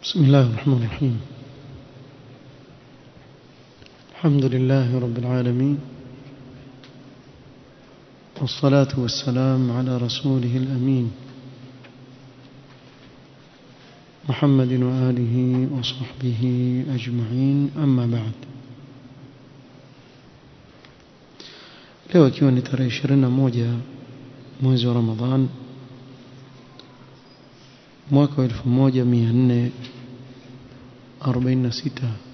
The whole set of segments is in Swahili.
بسم الله الرحمن الرحيم الحمد لله رب العالمين والصلاة والسلام على رسوله الأمين محمد وآله وصحبه أجمعين أما بعد leo ikiwa ni tarehe 21 mwezi wa Ramadhan mwaka wa 1446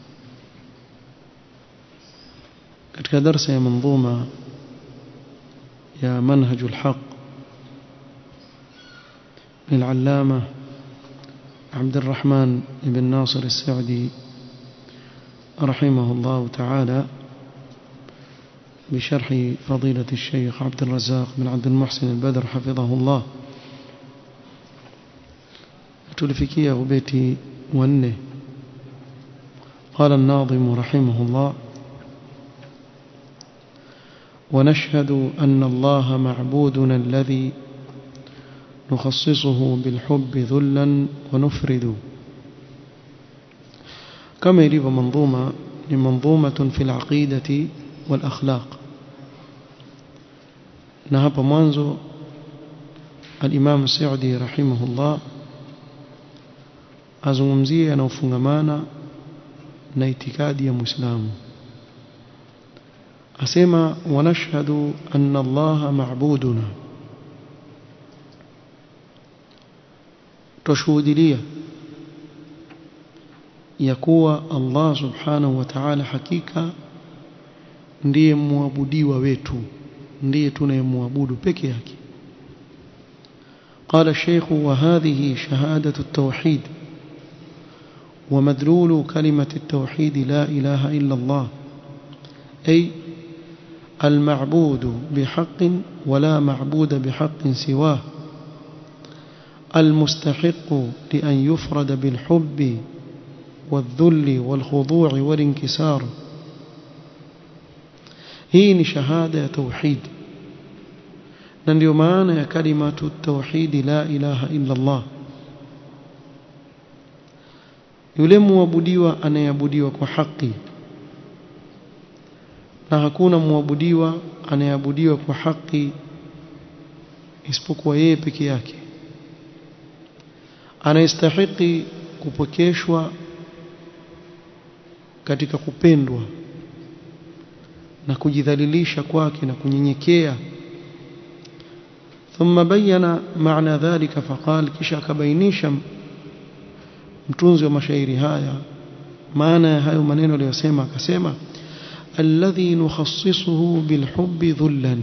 katika darasa ya manzuma ya manhaj alhaq للعلامة عبد الرحمن بن ناصر السعدي رحمه الله تعالى بشرح فضيلة الشيخ عبد الرزاق بن عبد المحسن البدر حفظه الله تلفكيه بيتي ونه قال الناظم رحمه الله ونشهد أن الله معبودنا الذي نخصصه بالحب ذلا ونفرد كما يريد منظومة لمنظومة في العقيدة والأخلاق نهب منذ الإمام السعدي رحمه الله azungumzie yanayofungamana na itikadi ya Muislamu asema wanashhadu anna Allah ma'buduna tushuhudia ya kuwa Allah subhanahu wa ta'ala hakika ndiye muabudiwa wetu ndiye tunayemwabudu peke yake قال الشيخ وهذه شهادة التوحيد ومدلول كلمة التوحيد لا إله إلا الله أي المعبود بحق ولا معبود بحق سواه المستحق لأن يفرد بالحب والذل والخضوع والانكسار هي شهادة توحيد ننديو معنى كلمة التوحيد لا إله إلا الله yule muabudiwa anayeabudiwa kwa haki na hakuna muabudiwa anayeabudiwa kwa haki isipokuwa yeye peke yake anayestahiki kupokeshwa katika kupendwa na kujidhalilisha kwake na kunyenyekea ثم بين معنى ذلك فقال kisha akabainisha mtunzi wa mashairi haya maana ya hayo maneno aliyosema akasema alladhi nukhassisuhu bilhubbi dhullan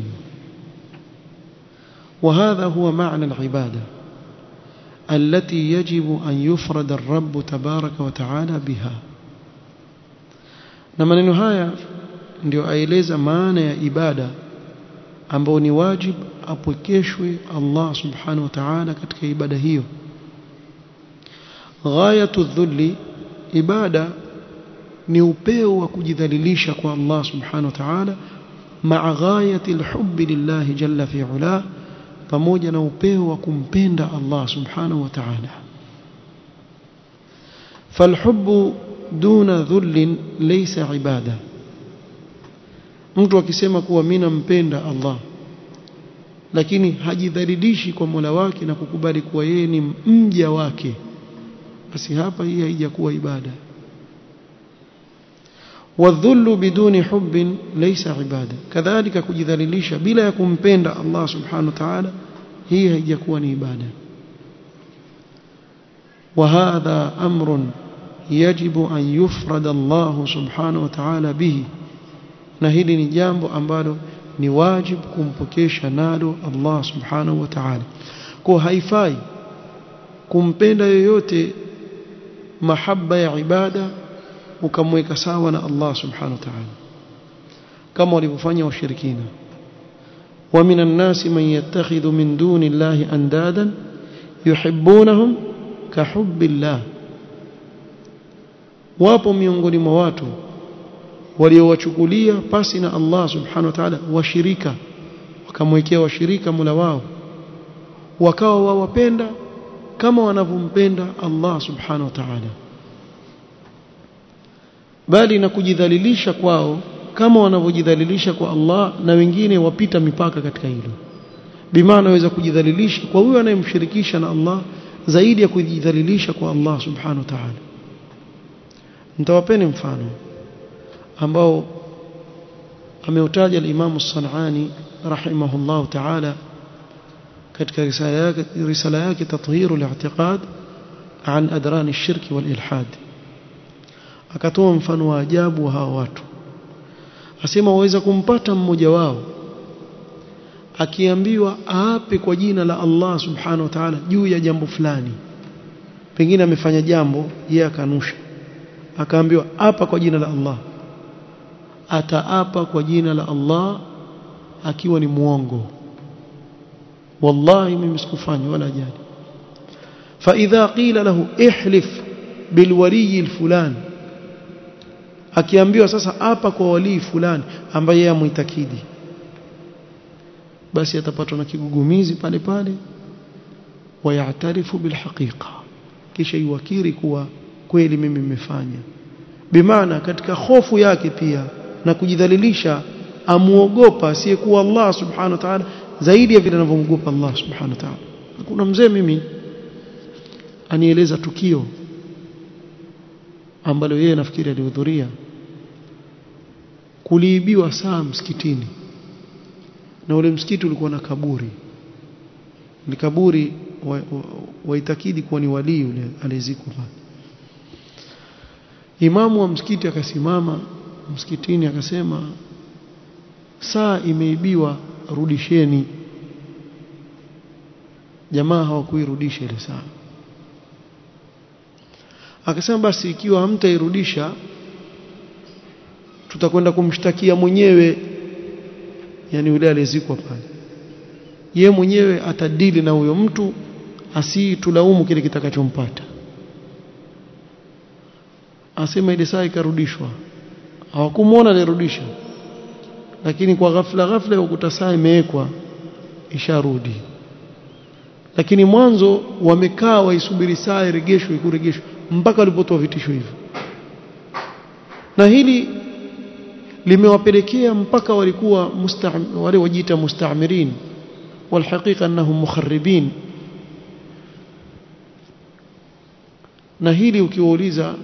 وهذا هو معنى العبادة التي يجب أن يفرد الرب تبارك وتعالى بها na maneno haya ndio aeleza maana ya ibada ambao ni wajib apwekeshwe Allah subhanahu wa ta'ala katika ibada hiyo ghayatu dhulli ibada ni upeo wa kujidhalilisha kwa Allah subhanahu wa ta'ala ma'a ghayati alhubbi lillah jalla fi ula pamoja na upeo wa kumpenda Allah subhanahu wa ta'ala falhubbu duna dhullin laysa ibada mtu akisema kuwa mimi nampenda Allah lakini hajidhalilishi kwa Mola wake na kukubali kuwa yeye ni mja wake basi hapa hii haijakuwa ibada wadhullu biduni hubbin laysa ibada kadhalika kujidhalilisha bila ya kumpenda Allah subhanahu wa ta'ala hii haijakuwa ni ibada وهذا أمر يجب أن يفرد الله سبحانه وتعالى به na hili ni jambo ambalo ni wajib kumpokesha nalo Allah subhanahu wa ta'ala kwa haifai kumpenda yoyote mahaba ya ibada ukamweka sawa na Allah subhanahu wa ta'ala kama walivyofanya washirikina wa minan nasi man yattakhidhu min duni llahi andadan yuhibbunahum kahubbillah wapo miongoni mwa watu waliowachukulia pasi na Allah subhanahu wa ta'ala washirika wakamwekea washirika Mola wao wakawa wawapenda kama wanavyompenda Allah subhanahu wa ta'ala bali na kujidhalilisha kwao kama wanavyojidhalilisha kwa Allah na wengine wapita mipaka katika hilo bimaana waweza kujidhalilisha kwa huyo anayemshirikisha na Allah zaidi ya kujidhalilisha kwa Allah subhanahu wa ta'ala nitawapeni mfano ambao ameutaja al-Imam as-San'ani rahimahullah ta'ala katika risala yake risala yake tathhiru al-i'tiqad an adran ash-shirk wal-ilhad akatoa mfano wa ajabu wa hawa watu asema waweza kumpata mmoja wao akiambiwa aape kwa jina la Allah subhanahu wa ta'ala juu ya jambo fulani pengine amefanya jambo yeye akanusha akaambiwa apa kwa jina la Allah ataapa kwa jina la Allah akiwa ni muongo wallahi mimi sikufanya wala jani فاذا قيل له احلف بالولي الفلان akiambiwa sasa hapa kwa walii fulani ambaye yeye amuitakidi basi atapatwa na kigugumizi pale pale wayatarifu bilhaqiqa kisha iwakiri kuwa kweli mimi nimefanya bimaana katika hofu yake pia na kujidhalilisha amuogopa asiyekuwa Allah subhanahu wa ta'ala zaidi ya vile anavyomwogopa Allah subhanahu wa ta'ala kuna mzee mimi anieleza tukio ambalo yeye nafikiri alihudhuria kuliibiwa saa msikitini na ule msikiti ulikuwa na kaburi ni kaburi waitakidi wa, wa kuwa ni walii yule alizikwa pale imamu wa msikiti akasimama msikitini akasema saa imeibiwa rudisheni jamaa hawakuirudisha ile saa akasema basi ikiwa hamtairudisha tutakwenda kumshtakia mwenyewe yani yule aliyezikwa pale ye mwenyewe atadili na huyo mtu asitulaumu kile kitakachompata asema ile saa ikarudishwa hawakumuona alirudisha lakini kwa ghafla ghafla ukuta saa imewekwa isharudi lakini mwanzo wamekaa waisubiri saa iregeshwe ikuregeshwe mpaka walipotoa vitisho hivyo na hili limewapelekea mpaka walikuwa wale wajiita musta'mirin walhaqiqa annahum mukharribin na hili ukiwauliza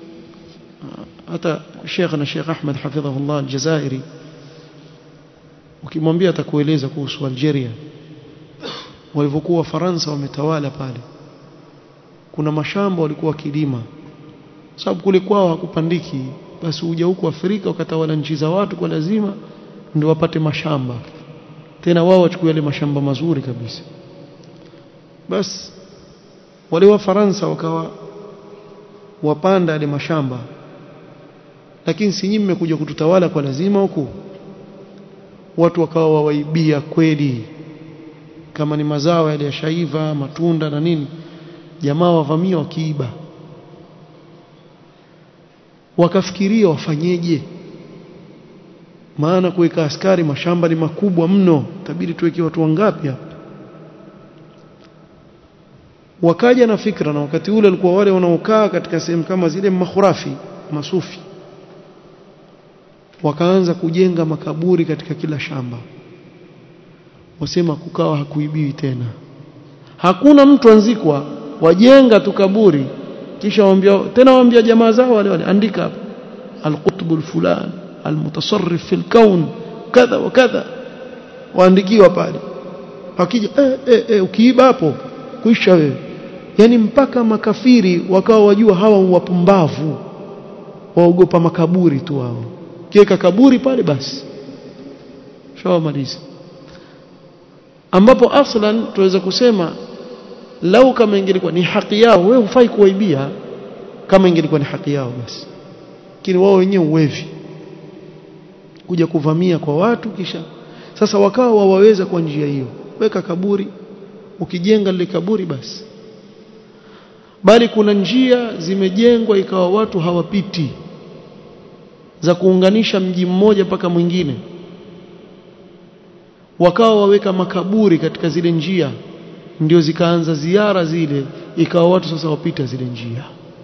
hata Sheikh na Sheikh Ahmad hafidhahullah aljazairi ukimwambia atakueleza kuhusu Algeria walivyokuwa Faransa wametawala pale kuna mashamba walikuwa kilima sababu kule kwao hakupandiki basi uja huku Afrika ukatawala nchi za watu kwa lazima ndio wapate mashamba tena wao wachukue yale mashamba mazuri kabisa basi wale wa Faransa wakawa wapanda yale mashamba lakini si nyinyi mmekuja kututawala kwa lazima huku watu wakawa wawaibia kweli kama ni mazao yale ya shaiva matunda na nini jamaa wavamia wakiiba wakafikiria wafanyeje maana kuweka askari mashamba ni makubwa mno tabidi tuweke watu wangapi hapa wakaja na fikra na wakati ule walikuwa wale wanaokaa katika sehemu kama zile makhurafi masufi wakaanza kujenga makaburi katika kila shamba wasema kukawa hakuibiwi tena hakuna mtu anzikwa wajenga tu kaburi kisha waambia tena waambia jamaa zao wale wale andika hapa alqutb alfulan almutasarrif fil kaun kadha wa kadha waandikiwa pale akija eh, eh, eh, ukiiba hapo kuisha wewe yani mpaka makafiri wakawa wajua hawa wapumbavu waogopa makaburi tu wao kiweka kaburi pale basi shawamaliza ambapo aslan tuweza kusema lau kama ingelikuwa ni haki yao wewe hufai kuwaibia kama ingelikuwa ni haki yao basi lakini wao wenyewe uwevi kuja kuvamia kwa watu kisha sasa wakawa wawaweza kwa njia hiyo weka kaburi ukijenga lile kaburi basi bali kuna njia zimejengwa ikawa watu hawapiti za kuunganisha mji mmoja mpaka mwingine wakawa waweka makaburi katika zile njia ndio zikaanza ziara zile ikawa watu sasa wapita zile njia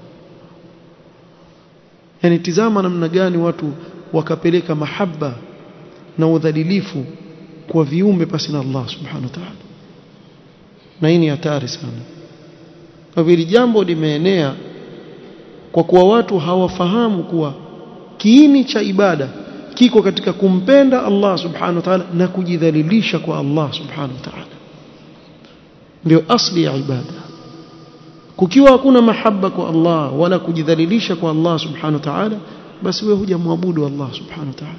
yani tizama namna gani watu wakapeleka mahaba na udhalilifu kwa viumbe pasi na Allah subhanahu wa ta'ala na hii ni hatari sana kwa hivyo jambo limeenea kwa kuwa watu hawafahamu kuwa kiini cha ibada kiko katika kumpenda Allah subhanahu wa ta'ala na kujidhalilisha kwa Allah subhanahu wa ta'ala ndio asli ya ibada kukiwa hakuna mahaba kwa Allah wala kujidhalilisha kwa Allah subhanahu wa ta'ala basi wewe hujamwabudu Allah subhanahu wa ta'ala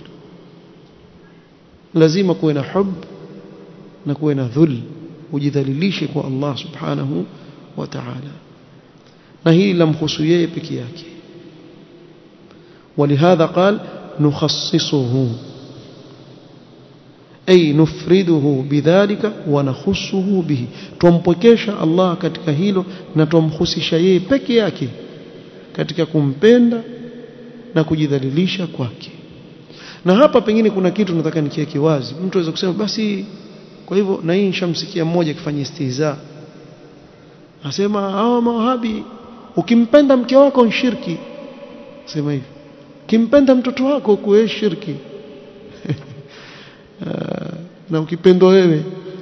lazima kuwe na hub na kuwe na dhul ujidhalilishe kwa Allah subhanahu wa ta'ala na hili lamhusu yeye peke yake ولهذا قال نخصصه أي نفرده بذلك ونخصه به tumpokesha Allah katika hilo na tumhusisha yeye peke yake katika kumpenda na kujidhalilisha kwake na hapa pengine kuna kitu nataka nikiweke wazi mtu aweza kusema basi kwa hivyo na hii nishamsikia mmoja akifanya istihza asema hao mawahabi ukimpenda mke wako ni shirki sema hivi kimpenda mtoto wako kuwe shirki na ukipendwa wewe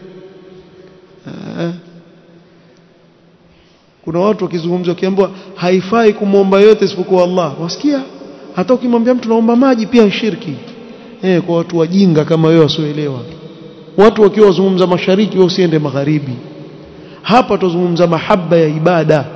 kuna watu wakizungumza wakiambiwa haifai kumwomba yote isipokuwa Allah wasikia hata ukimwambia mtu naomba maji pia shirki eh kwa watu wajinga kama wewe wasioelewa watu wakiwa wazungumza mashariki wewe usiende magharibi hapa tuzungumza mahaba ya ibada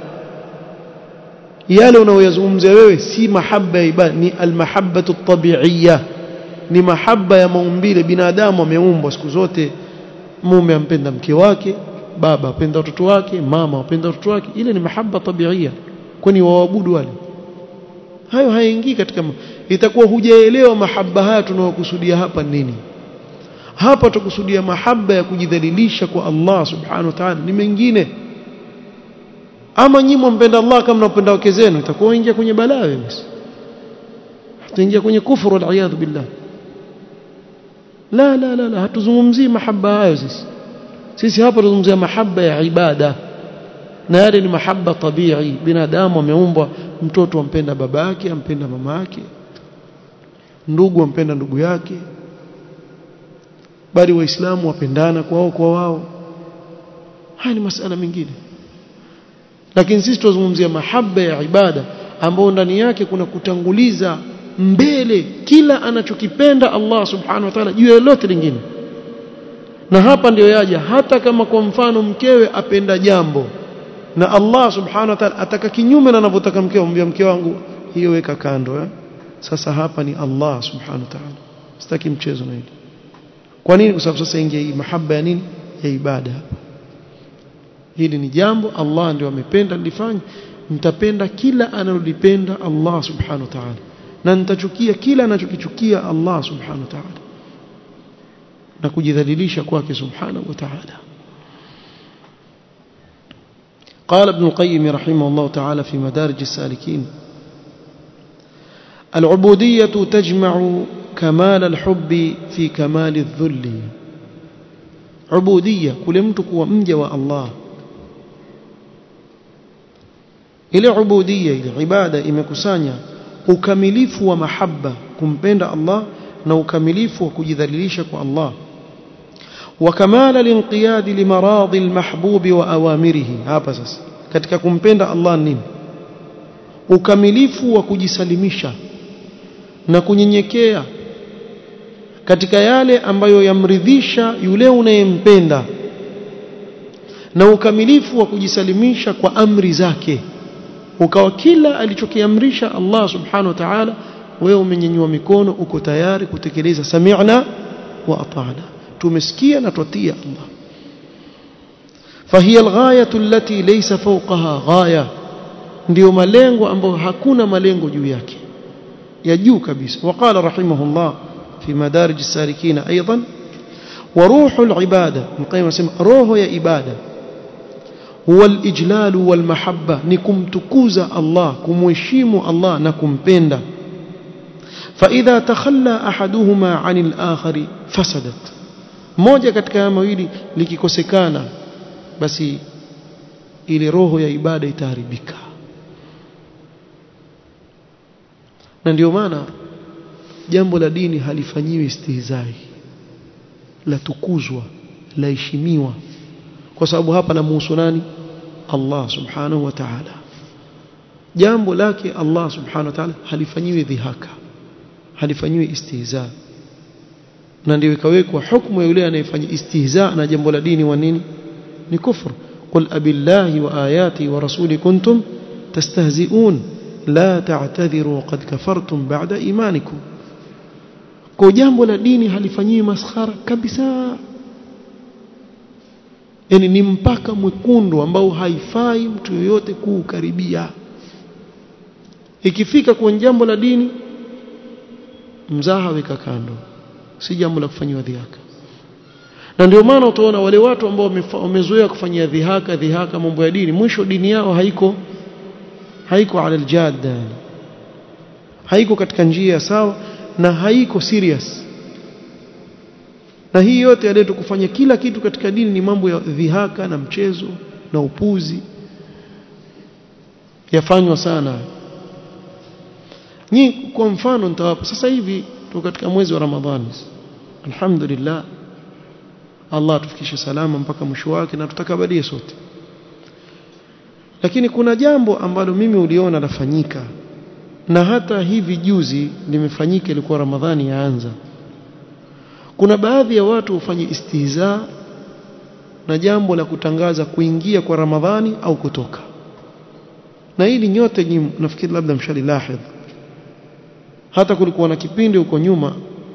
yale unayoyazungumzia wewe si mahaba ya ibada ni almahabbatu tabi'iyya ni mahaba ya maumbile binadamu ameumbwa siku zote mume ampenda mke wake baba apenda watoto wake mama apenda watoto wake ile ni mahaba tabi'iyya kwani waabudu wale hayo hayaingii katika itakuwa hujaelewa mahaba haya tunayokusudia hapa nini hapa tukusudia mahaba ya kujidhalilisha kwa Allah subhanahu wa ta'ala ni mengine ama nyinyi mpenda Allah kama mnapenda wake zenu itakuwa ingia kwenye balaa wewe basi tutaingia kwenye kufuru wal billah la la la la hatuzungumzii mahaba hayo sisi sisi hapa tunazungumzia mahaba ya ibada na yale ni mahaba tabii binadamu ameumbwa mtoto ampenda baba yake ampenda mama yake ndugu ampenda ndugu yake bali waislamu wapendana kwao kwa wao haya ni masala mengine lakini sisi tunazungumzia mahaba ya ibada ambayo ndani yake kuna kutanguliza mbele kila anachokipenda Allah subhanahu wa ta'ala juu ya lolote lingine na hapa ndio yaja hata kama kwa mfano mkewe apenda jambo na Allah subhanahu wa ta'ala ataka kinyume na anavyotaka mkewe mwambie mke wangu hiyo weka kando eh? sasa hapa ni Allah subhanahu wa ta'ala sitaki mchezo na hili kwa nini kwa sababu sasa ingia hii mahaba ya nini ya ibada hapa hili ni jambo Allah ndio amependa lifanye mtapenda kila analolipenda Allah subhanahu wa ta'ala na nitachukia kila anachokichukia Allah subhanahu wa ta'ala na kujidhalilisha kwake subhanahu wa ta'ala قال ابن القيم رحمه الله تعالى في مدارج السالكين العبودية تجمع كمال الحب في كمال الذل عبودية كل mtu kuwa mja wa Allah ile ubudia ile ibada imekusanya ukamilifu wa mahaba kumpenda Allah na ukamilifu wa kujidhalilisha kwa Allah وكمال الانقياد لمراض المحبوب واوامره hapa sasa katika kumpenda Allah nini ukamilifu wa kujisalimisha na kunyenyekea katika yale ambayo yamridhisha yule unayempenda na ukamilifu wa kujisalimisha kwa amri zake ukawa kila alichokiamrisha Allah subhanahu wa ta'ala wewe umenyanyua mikono uko tayari kutekeleza sami'na wa ata'na tumesikia na twatia Allah فهي الغايه التي ليس فوقها غايه ndio malengo ambayo hakuna malengo juu yake ya juu kabisa وقال رحمه الله في مدارج السالكين ايضا وروح العباده مقيم اسمه روح يا عباده هو الاجلال والمحبه نكمتكوزا الله كمheshimu الله na kumpenda فاذا تخلى احدهما عن الاخر فسدت moja katika haya mawili likikosekana basi ile roho ya ibada itaharibika na ndio maana jambo la dini halifanyiwi istihzai la tukuzwa la heshimiwa kwa sababu hapa namuhusu nani Allah subhanahu wa ta'ala jambo lake Allah subhanahu wa ta'ala halifanyiwi dhihaka halifanyiwi istihza na ndio ikawekwa hukumu ya yule anayefanya istihza na jambo la dini wa nini ni kufur qul abillahi wa ayati wa rasuli kuntum tastahzi'un la ta'tadhiru qad kafartum ba'da imanikum kwa jambo la dini halifanyiwi maskhara kabisa yani ni mpaka mwekundu ambao haifai mtu yoyote kuukaribia ikifika kwenye jambo la dini mzaha weka kando si jambo la kufanyiwa dhihaka na ndio maana utaona wale watu ambao wamezoea kufanyia dhihaka dhihaka mambo ya dini mwisho dini yao haiko haiko ala aljadda haiko katika njia sawa na haiko serious na hii yote yaletwa kufanya kila kitu katika dini ni mambo ya dhihaka na mchezo na upuzi yafanywa sana nyi kwa mfano nitawapa sasa hivi tuko katika mwezi wa Ramadhani alhamdulillah Allah tufikishe salama mpaka mwisho wake na tutakabalie sote lakini kuna jambo ambalo mimi uliona lafanyika na hata hivi juzi limefanyika ilikuwa Ramadhani yaanza kuna baadhi ya watu hufanya istihza na jambo la kutangaza kuingia kwa Ramadhani au kutoka na hili nyote nyinyi nafikiri labda mshalilahidh hata kulikuwa na kipindi huko nyuma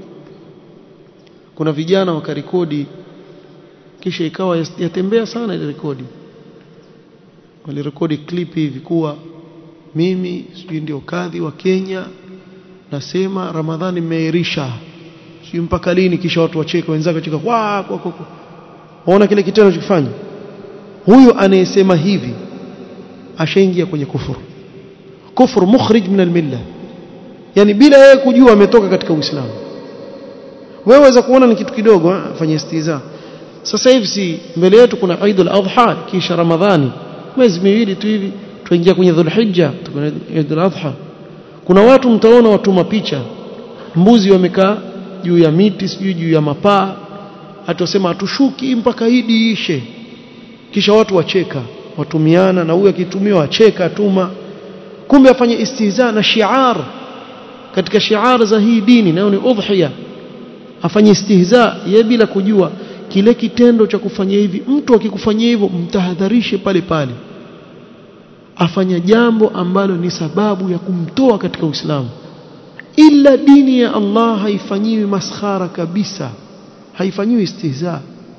kuna vijana wakarekodi kisha ikawa yatembea sana ile rekodi walirekodi clip hivi kuwa mimi sijui ndio kadhi wa Kenya nasema Ramadhani imeirisha sijui mpaka lini kisha watu wacheka wenzake wacheka kwa kwa kwa waona kile kitendo chokifanya huyo anayesema hivi ashaingia kwenye kufuru kufuru mukhrij min almilla yani bila yeye kujua ametoka katika Uislamu wewe waweza kuona ni kitu kidogo afanye istiza sasa hivi si mbele yetu kuna Eid al-Adha kisha Ramadhani mwezi miwili tu hivi tuingia kwenye Dhulhijja tukuna Eid al-Adha kuna watu mtaona watuma picha mbuzi wamekaa juu ya miti sijui juu ya mapaa atasema atushuki mpaka idi ishe kisha watu wacheka watumiana na huyu akitumiwa acheka atuma kumbe afanye istihza na shiar katika shiar za hii dini nayo ni udhiya afanye istihza ye bila kujua kile kitendo cha kufanya hivi mtu akikufanyia hivyo mtahadharishe pale pale afanya jambo ambalo ni sababu ya kumtoa katika Uislamu ila dini ya Allah haifanyiwi maskhara kabisa haifanyiwi istihza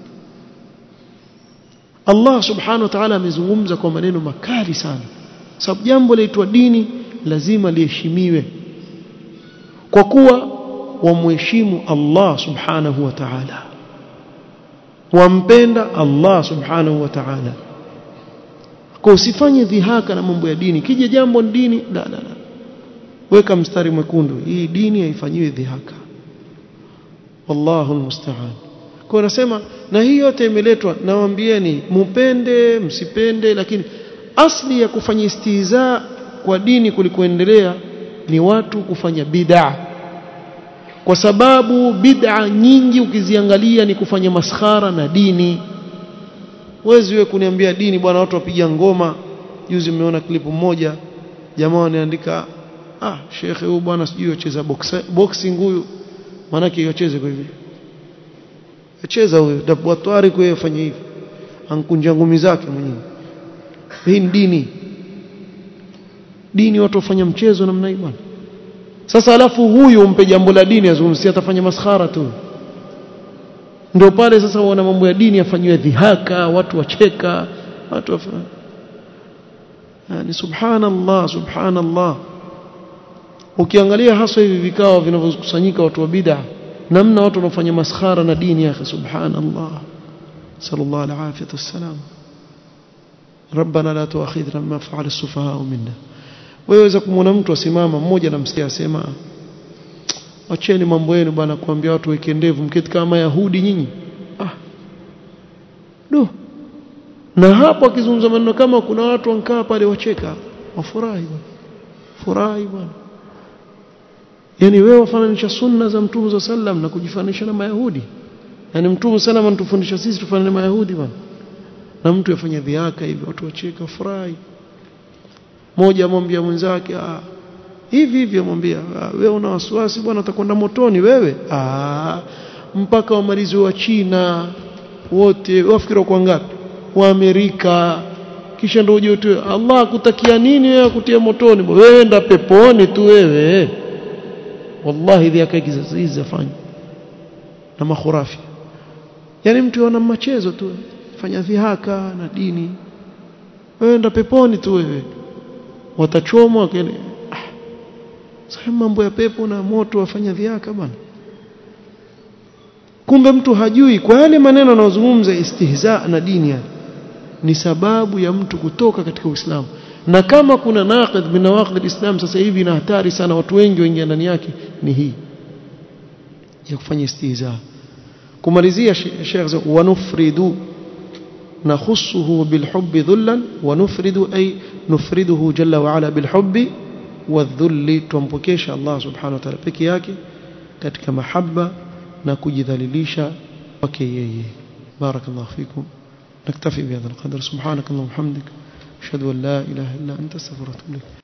Allah subhanahu wa ta'ala amezungumza kwa maneno makali sana sababu jambo laitwa dini lazima liheshimiwe kwa kuwa wamheshimu Allah subhanahu wa ta'ala wampenda Allah subhanahu wa ta'ala kwa usifanye dhihaka na mambo ya dini kija jambo ni dini la la la weka mstari mwekundu hii dini haifanyiwi dhihaka wallahu almusta'an kwa nasema na hii yote imeletwa nawaambieni mupende msipende lakini asli ya kufanya istiza kwa dini kulikoendelea ni watu kufanya bid'a kwa sababu bid'a nyingi ukiziangalia ni kufanya maskhara na dini wezi wewe kuniambia dini bwana watu wapiga ngoma juzi mmeona klipu moja jamaa wanaandika ah shekhe huyu bwana sijui yocheza boxing huyu manake yocheze kwa hivi acheza huyo dabwatwari kwa hiyo fanya hivi ankunja ngumi zake mwenyewe hii ni dini dini watu wafanya mchezo namna hii bwana sasa alafu huyu umpe jambo la dini azungumzie atafanya maskhara tu ndio pale sasa wana mambo ya dini yafanywe dhihaka watu wacheka watu wafanya yani subhanallah subhanallah ukiangalia hasa hivi vikao vinavyokusanyika watu wa bid'a namna watu wanafanya maskhara na dini ya subhanallah sallallahu alaihi wasallam ربنا لا تؤاخذنا بما فعل السفهاء منا waweza kumwona mtu asimama mmoja namsikia asema acheni mambo yenu bwana kuambia watu weke ndevu mketi kama yahudi nyinyi ah do na hapo akizungumza maneno kama kuna watu wankaa pale wacheka wafurahi bwana furahi bwana yani wewe wafananisha sunna za mtume za sallam na kujifananisha na mayahudi yani mtume sallam anatufundisha sisi tufanane na mayahudi bwana na mtu yafanya dhihaka hivi watu wacheka furahi mmoja amwambia mwenzake ah hivi hivi amwambia wewe una wasiwasi bwana utakwenda motoni wewe ah mpaka wamalizi wa China wote wafikiri kwa ngapi wa Amerika kisha ndio uje tu Allah akutakia nini wewe kutia motoni wewe enda peponi tu wewe wallahi dhihaka hizi zafanya na makhurafi yani mtu ana machezo tu fanya dhihaka na dini wewe enda peponi tu wewe watachomwa kile ah, sasa mambo ya pepo na moto wafanya dhihaka bwana kumbe mtu hajui kwa yale maneno anayozungumza istihza na dini ya ni sababu ya mtu kutoka katika Uislamu na kama kuna naqid min nawaqid alislam sasa hivi na hatari sana watu wengi waingia ndani yake ni hii ya kufanya istihza kumalizia Sheikh wanufridu نخصه بالحب ذلا ونفرد أي نفرده جل وعلا بالحب والذل تنبكيش الله سبحانه وتعالى peke yake katika mahaba na kujidhalilisha kwake yeye barakallahu fikum نكتفي بهذا القدر سبحانك اللهم وبحمدك اشهد ان لا اله الا انت استغفرك واتوب اليك